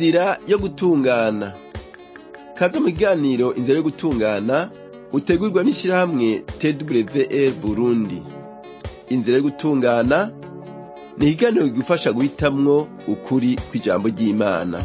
inzira yo gutungana kaze mu kiganiro inzira yo gutungana utegurwa n'ishirahamwe twr burundi inzira yo gutungana ni ikiganiro kigufasha guhitamwo ukuri kw'ijambo ry'imana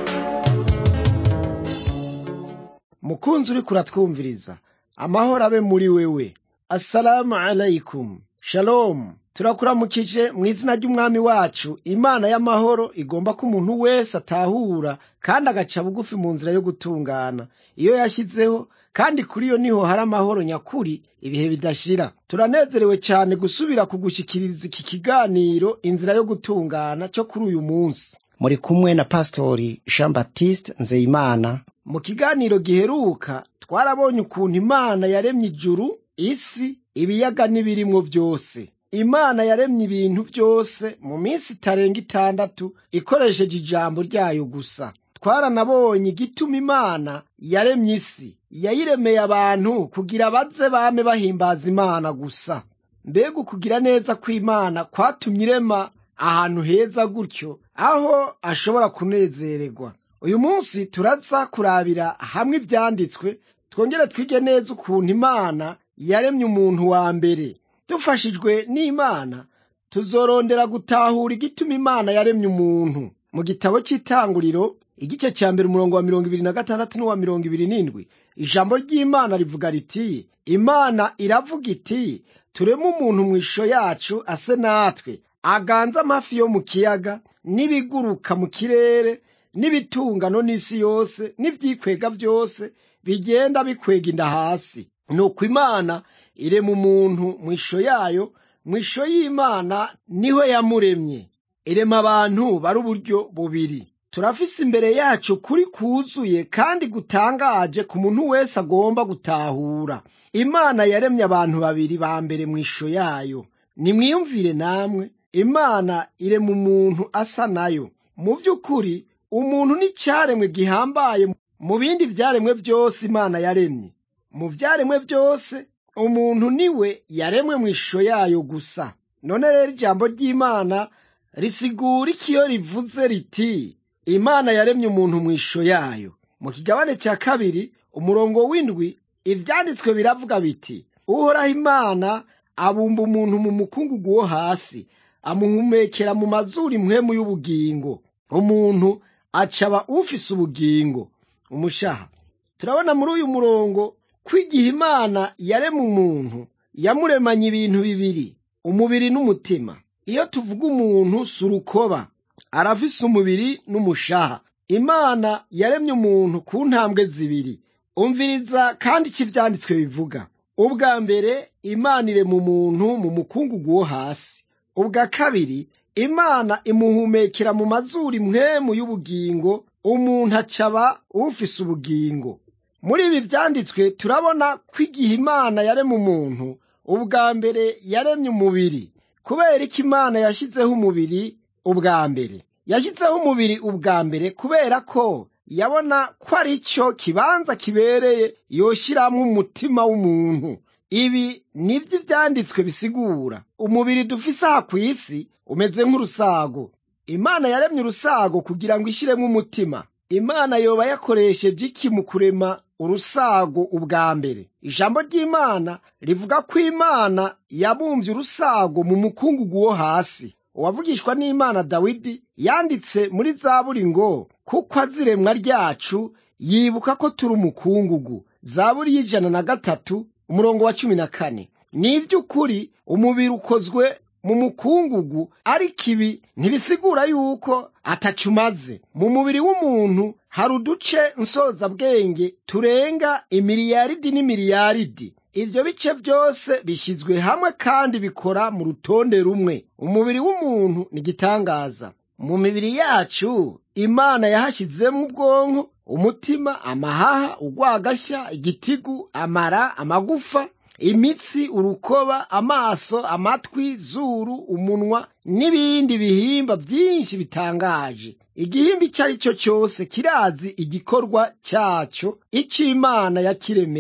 mukunzi uriko uratwumviriza amahoro abe muri wewe assalamu alaikum shalom turakuramukije mu izina ry'umwami wacu imana y'amahoro igomba ko umuntu wese atahura kandi agaca bugufi mu nzira yo gutungana iyo yashyizeho kandi kuri yo niho hari amahoro nyakuri ibihe bidashira turanezerewe cyane gusubira kugushyikiriza iki kiganiro inzira yo gutungana cyo kuri uyu munsi muri kumwe na pastori jean baptiste nzeyimana mu kiganiro giheruka twarabonye ukuntu imana yaremye ijuru isi ibiyaga n'ibirimwo byose imana yaremye ibintu byose mu minsi itarenga itandatu ikoresheje ijambo ryayo gusa twaranabonye igituma imana yaremye isi yayiremeye abantu kugira baze bame bahimbaza imana gusa mbega ukugira neza kw'imana kwatumye irema ahantu heza gutyo aho ashobora kunezererwa uyu munsi turaza kurabira hamwe ibyanditswe twongere twige neza ukuntu imana yaremye umuntu wa mbere dufashijwe n'imana tuzorondera gutahura igituma imana yaremye umuntu mu gitabo cy'itanguriro igice cya mbere umurongo wa mirongo ibiri na gatandatu n'uwa mirongo ibiri n'indwi ijambo ry'imana rivuga riti imana iravuga iti tureme umuntu mu ishusho yacu ase natwe aganze amafi yo mu kiyaga n'ibiguruka mu kirere n'ibitungano n'isi yose n'ibyikwega byose bigenda bikwega inda hasi nuko imana irema umuntu mu ishusho yayo mu ishusho y'imana niho yamuremye irema abantu bari uburyo bubiri turafise imbere yacu kuri kuzuye kandi gutangaje ku muntu wese agomba gutahura imana yaremye abantu babiri ba mbere mu ishusho yayo nimwiyumvire namwe imana irema umuntu asa nayo mu by'ukuri umuntu ni icyaremwe gihambaye mu bindi byaremwe byose imana yaremye mu byaremwe byose umuntu niwe yaremwe mu ishusho yayo gusa none rero ijambo ry'imana risigura iki iyo rivuze riti imana yaremye umuntu mu ishusho yayo mu kigabane cya kabiri umurongo w'indwi ibyanditswe biravuga biti uhoraho imana abumba umuntu mu mukungugu wo hasi amuhumekera mu mazuru impwemu y'ubugingo umuntu acaba ufise ubugingo umushaha turabona muri uyu murongo ko igihe imana yarema umuntu yamuremanye ibintu bibiri umubiri n'umutima iyo tuvuga umuntu si urukoba arafise umubiri n'umushaha imana yaremye umuntu ku ntambwe zibiri umviriza kandi icyo ibyanditswe bivuga ubwa mbere imana irema umuntu mu mukungugu wo hasi ubwa kabiri imana imuhumekera mu mazuru impwemu y'ubugingo umuntu acaba ufise ubugingo muri ibi byanditswe turabona ko igihe imana yarema umuntu ubwa mbere yaremye umubiri kubera ko imana yashyizeho umubiri ubwa mbere yashyizeho umubiri ubwa mbere kubera ko yabona ko ari cyo kibanza kibereye yoshyiramo umutima w'umuntu ibi nibyo ibyanditswe bisigura umubiri dufise aha ku isi umeze nk'urusago imana yaremye urusago kugira ngo ishyiremo umutima imana yoba yakoresheje iki mu kurema urusago ubwa mbere ijambo ry'imana rivuga ko imana yabumbye urusago mu mukungugu wo hasi uwavugishwa n'imana dawidi yanditse muri zaburi ngo kuko aziremwa ryacu yibuka ko turi umukungugu zaburi y'ijana na gatatu umurongo wa cumi na kane ni iby'ukuri umubiri ukozwe mu mukungugu ariko ibi ntibisigura yuko atacumaze mu mubiri w'umuntu hari uduce nsozabwenge turenga imiliyaridi n'imiliyaridi ibyo bice byose bishyizwe hamwe kandi bikora mu rutonde rumwe umubiri w'umuntu ni igitangaza mu mibiri yacu imana yahashyizemo ubwonko umutima amahaha urwagashya igitigu amara amagufa imitsi urukoba amaso amatwi zuru umunwa n'ibindi bihimba byinshi bitangaje igihimba icyo ari cyo cyose kirazi igikorwa cyacyo icyo imana yakiremeye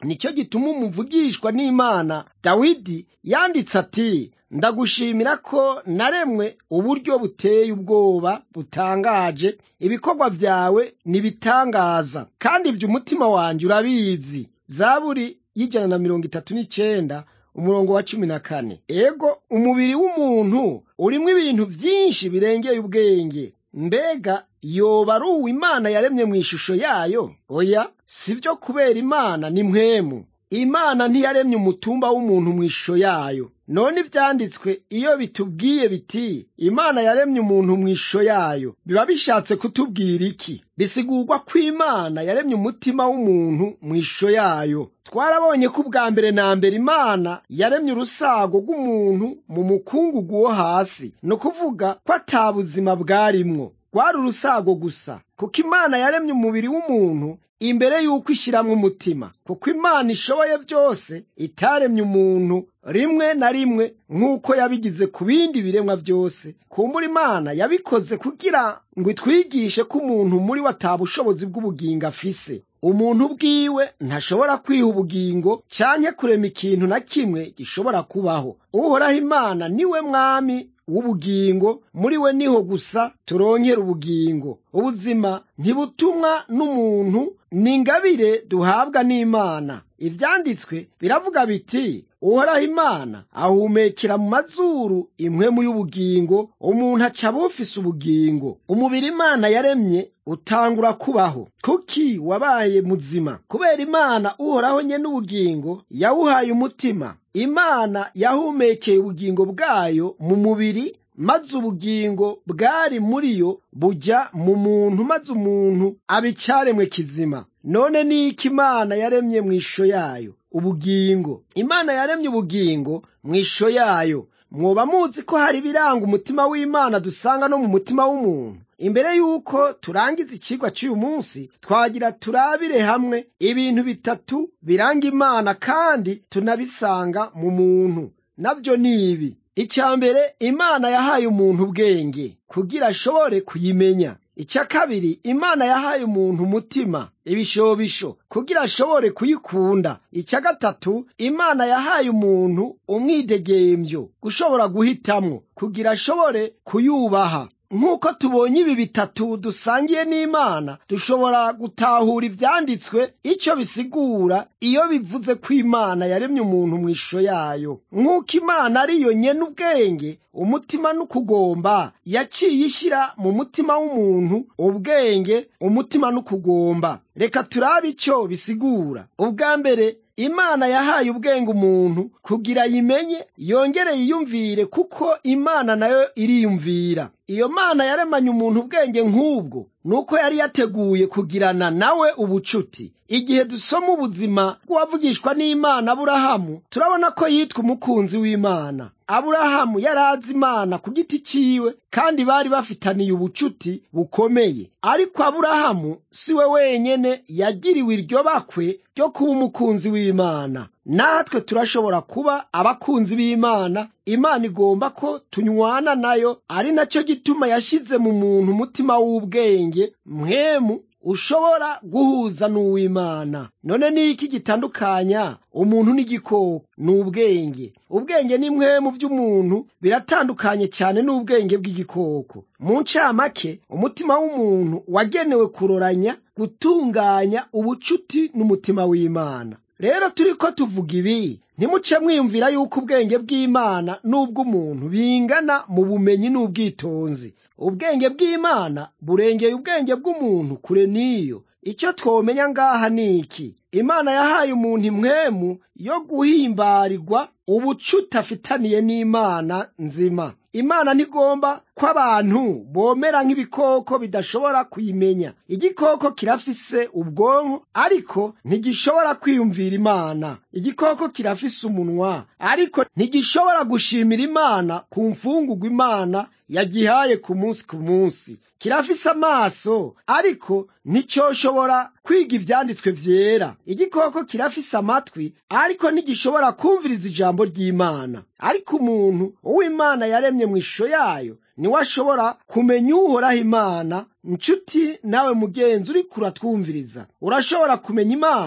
nicyo gituma umuvugishwa n'imana dawidi yanditse ati ndagushimira ko naremwe uburyo buteye ubwoba butangaje ibikorwa byawe nibitangaza kandi ibyo umutima wanjye urabizi zaburi y'ijana na mirongo itatu n'icenda umurongo wa cumi na kane ego umubiri w'umuntu urimo ibintu byinshi birengeye ubwenge mbega yoba ari uwo imana yaremye mu ishusho yayo oya si byo kubera imana ni mwemu imana ntiyaremye umutumba w'umuntu mu ishusho yayo none ibyanditswe iyo bitubwiye biti imana yaremye umuntu mu ishusho yayo biba bishatse kutubwira iki bisigurwa ko imana yaremye umutima w'umuntu mu ishusho yayo twarabonye ko ubwa mbere na mbere imana yaremye urusago rw'umuntu mu mukungugu wo hasi ni ukuvuga ko ata buzima bwarimwo rwari urusago gusa kuko imana yaremye umubiri w'umuntu imbere y'uko ishyiramo umutima kuko imana ishoboye byose itaremye umuntu rimwe na rimwe nk'uko yabigize ku bindi biremwa byose kumbura imana yabikoze kugira ngo itwigishe ko umuntu muri we atabushobozi bw'ubugingo afise umuntu bwiwe ntashobora kwiha ubugingo canke kurema ikintu na kimwe gishobora kubaho uhoraho imana niwe mwami w'ubugingo muri we niho gusa turongera ubugingo ubuzima ntibutumwa n'umuntu ni ingabire duhabwa n'imana ivyanditswe biravuga biti uhoraho imana ahumekera mu mazuru impwemu y'ubugingo umuntu aca bufise ubugingo umubiri imana yaremye utangura kubaho kuki wabaye muzima kubera imana uhoraho nye n'ubugingo yawuhaye umutima imana yahumekeye ubugingo bwayo mu mubiri maze ubugingo bwari muri yo bujya mu muntu maze umuntu aba icyaremwe kizima none ni iki imana yaremye mu ishusho yayo ubugingo imana yaremye ubugingo mu ishusho yayo mwoba muzi ko hari ibiranga umutima w'imana dusanga no mu mutima w'umuntu imbere y'uko turangiza ikigwa cy'uyu munsi twagira turabire hamwe ibintu bitatu biranga imana kandi tunabisanga mu muntu nabyo ni ibi icya mbere imana yahaye umuntu ubwenge kugira ashobore kuyimenya icya kabiri imana yahaye umuntu umutima ibishobisho kugira ashobore kuyikunda icya gatatu imana yahaye umuntu umwidegembyo gushobora guhitamwo kugira ashobore kuyubaha nk'uko tubonye ibi bitatu dusangiye n'imana dushobora gutahura ibyanditswe icyo bisigura iyo bivuze ko imana yaremye umuntu mu ishusho yayo nk'uko imana ari yo nyene ubwenge umutima n'ukugomba yaciye ishyira mu mutima w'umuntu ubwenge umutima n'ukugomba reka turabe icyo bisigura ubwa mbere imana yahaye ubwenge umuntu kugira yimenye yongere yiyumvire kuko imana nayo iriyumvira iyo mana yaremanye umuntu ubwenge nk'ubwo nuko yari yateguye kugirana nawe ubucuti igihe dusoma ubuzima bw'uwavugishwa n'imana aburahamu turabona ko yitwa umukunzi w'imana aburahamu yari azi imana ku giti ciwe kandi bari bafitaniye ubucuti bukomeye ariko aburahamu si we wenyene yagiriwe iryo bakwe ryo kuba umukunzi w'imana natwe turashobora kuba abakunzi b'imana imana igomba ko tunywana nayo ari nacyo gituma yashyize mu muntu umutima w'ubwenge mwemu ushobora guhuza n'uw'imana none ni iki gitandukanya umuntu n'igikoko ni ubwenge ubwenge ni mwe mu by'umuntu biratandukanye cyane n'ubwenge bw'igikoko mu ncamake umutima w'umuntu wagenewe kuroranya gutunganya ubucuti n'umutima w'imana rero turi ko tuvuga ibi ntimuce mwiyumvira yuko ubwenge bw'imana n'ubw'umuntu bingana mu bumenyi n'ubwitonzi ubwenge bw'imana burengeye ubwenge bw'umuntu kure n'iyo icyo twomenya ngaha ni iki imana yahaye umuntu imwemu yo guhimbarirwa ubucuti afitaniye n'imana nzima imana ntigomba ko abantu bomera nk'ibikoko bidashobora kuyimenya igikoko kirafise ubwonko ariko ntigishobora kwiyumvira imana igikoko kirafise umunwa ariko ntigishobora gushimira imana ku mfungurwa imana yagihaye ku munsi ku munsi kirafise amaso ariko nticyoshobora kwiga ivyanditswe vyera igikoko kirafise amatwi ariko ntigishobora kumviriza ijambo ry'imana ariko umuntu uw'imana yaremye mu ishusho yayo niwe ashobora kumenya uhoraho imana nshuti nawe mugenzi uri kuratwumviriza urashobora kumenya imana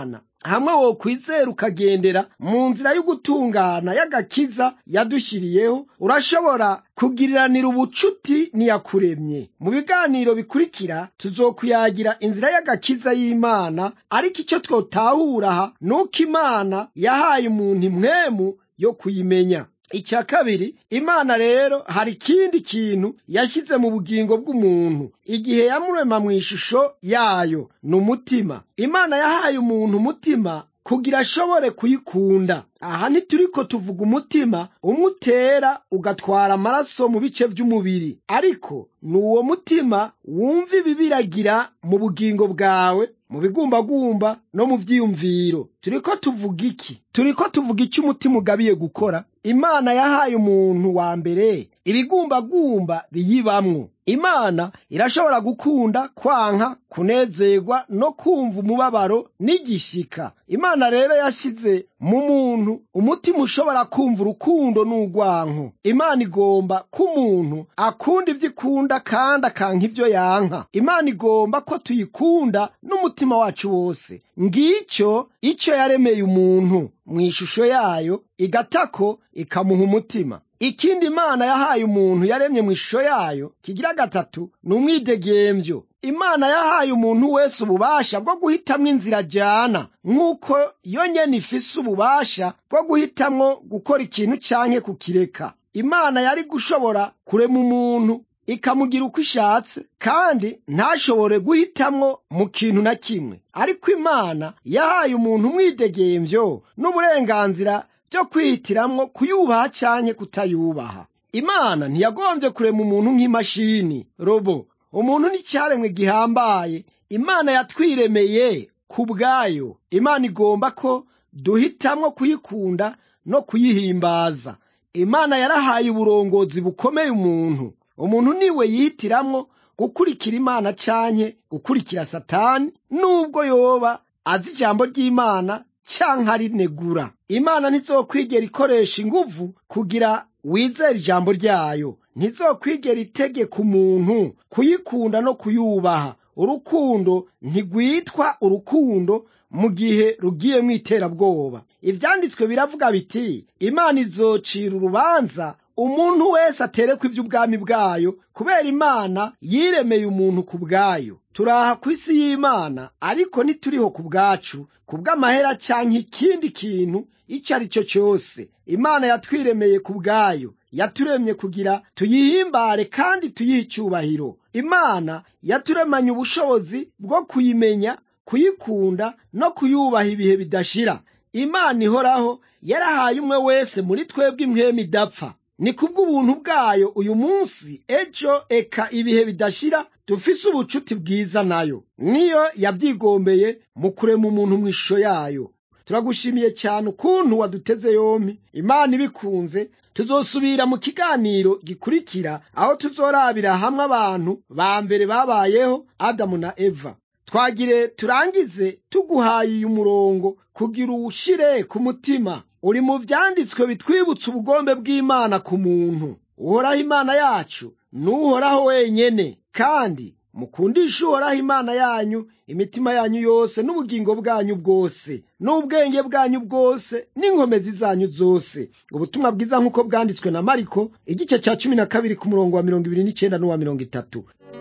hamwe wo kwizera ukagendera mu nzira y'ugutungana y'agakiza yadushyiriyeho urashobora kugiriranira ubucuti niyakuremye mu biganiro bikurikira tuzokuyagira inzira y'agakiza y'imana ariko icyo twotahura aha ni uko imana yahaye umuntu impwemu yo kuyimenya icya kabiri imana rero hari ikindi kintu yashyize mu bugingo bw'umuntu igihe yamurema mu ishusho yayo ni umutima imana yahaye umuntu umutima kugira ashobore kuyikunda aha ntituriko tuvuga umutima umwe utera ugatwara amaraso mu bice by'umubiri ariko ni uwo mutima wumva ibibiragira mu bugingo bwawe mu bigumbagumba no mu vyiyumviro turiko tuvuga iki turiko tuvuga icyo umutima ugabiye gukora imana yahaye umuntu wa mbere ibigumbagumba biyibamwo imana irashobora gukunda kwanka kunezerwa no kumva umubabaro n'igishika imana rero yashyize mu muntu umutima ushobora kumva urukundo n'urwanko imana igomba ko umuntu akunda ibyo ikunda kandi akanka ibyo yanka imana igomba ko tuyikunda n'umutima wacu wose ngicyo icyo yaremeye umuntu mu ishusho yayo igatako ikamuha umutima ikindi imana yahaye umuntu yaremye mu ishusho yayo kigira gatatu ni umwidegemvyo imana yahaye umuntu wese ububasha bwo guhitamwo inzira ajyana nk'uko yo nyene ifise ububasha bwo guhitamwo gukora ikintu canke kukireka imana yari gushobora kurema umuntu ikamugira uko ishatse kandi ntashobore guhitamwo mu kintu na kimwe ariko imana yahaye umuntu umwidegemvyo n'uburenganzira byo kwihitiramwo kuyubaha canke kutayubaha imana ntiyagombye kurema umuntu nk'imashini robo umuntu n'icyaremwe gihambaye imana yatwiremeye ku bwayo imana igomba ko duhitamwo kuyikunda no kuyihimbaza imana yarahaye uburongozi bukomeye umuntu umuntu niwe yihitiramwo gukurikira imana canke gukurikira satani nubwo yoba azi ijambo ry'imana canke arinegura imana ntizokwigera ikoresha inguvu kugira wizere ijambo ryayo ntizokwigera itegeka umuntu kuyikunda no kuyubaha urukundo ntigwitwa urukundo mu gihe rugiyemo iterabwoba ivyanditswe biravuga biti imana izocira urubanza umuntu wese aterekwa ivy'ubwami bwayo kubera imana yiremeye umuntu ku bwayo turaha ku isi y'imana ariko ntituriho ku bwacu ku bw'amahera canke ikindi kintu ico ari cyo cyose imana yatwiremeye ku bwayo yaturemye kugira tuyihimbare kandi tuyihe icyubahiro imana yaturemanye ubushobozi bwo kuyimenya kuyikunda no kuyubaha ibihe bidashira imana ihoraho yarahaye umwe wese muri twebwe impwemu idapfa ni kubw'ubuntu bwayo uyu munsi ejo eka ibihe bidashira dufise ubucuti bwiza nayo niyo yavyigombeye mu kurema umuntu mu ishusho yayo turagushimiye cyane ukuntu waduteze yompi imana ibikunze tuzosubira mu kiganiro gikurikira aho tuzorabira hamwe abantu ba mbere babayeho adamu na eva twagire turangize tuguhaye uyu murongo kugira uwushire ku mutima uri mu vyanditswe bitwibutsa ubugombe bw'imana ku muntu uhoraho imana yacu n'uhoraho wenyene kandi mukundishe uhoraho imana yanyu imitima yanyu yose n'ubugingo bwanyu bwose n'ubwenge bwanyu bwose n'inkomezi zanyu zose ubutumwa bwiza nk'uko bwanditswe na mariko igice cya cumi na kabiri ku murongo wa mirongo ibiri n'icyenda n'uwa mirongo itatu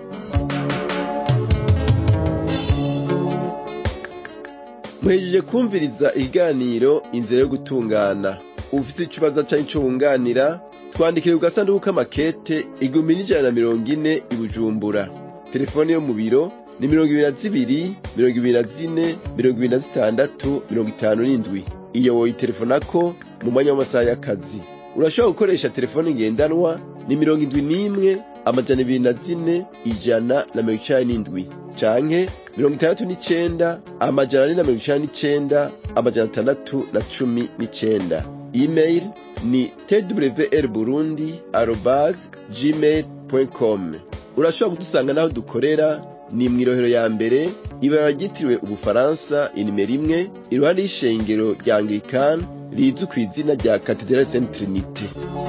muhejeje kumviriza ikiganiro inzira yo gutungana ufite ikibazo cyangwa icyo wunganira twandikire ku gasanduku k'amakete igihumbi n'ijana na mirongo ine i bujumbura telefone yo mu biro ni mirongo ibiri na zibiri mirongo ibiri na zine mirongo ibiri na zitandatu mirongo itanu n'indwi iyo woyitelefonako mu mwanya w'amasaha y'akazi urashobora gukoresha telefone ngendanwa ni mirongo indwi n'imwe amajana ibiri na zine ijana na mirongo icenda n'indwi canke mirongo itandatu n'icenda amajana ane na mirongo icenda n'icenda amajana atandatu na cumi n'icenda email ni twr burundi arobas gmail com urashobora kudusanga n'aho dukorera ni mw'irohero ya mbere ibara ryitiriwe ubufaransa inimero imwe iruhande y'ishengero rya anglikani rizwi ku izina rya katedrali saint trinite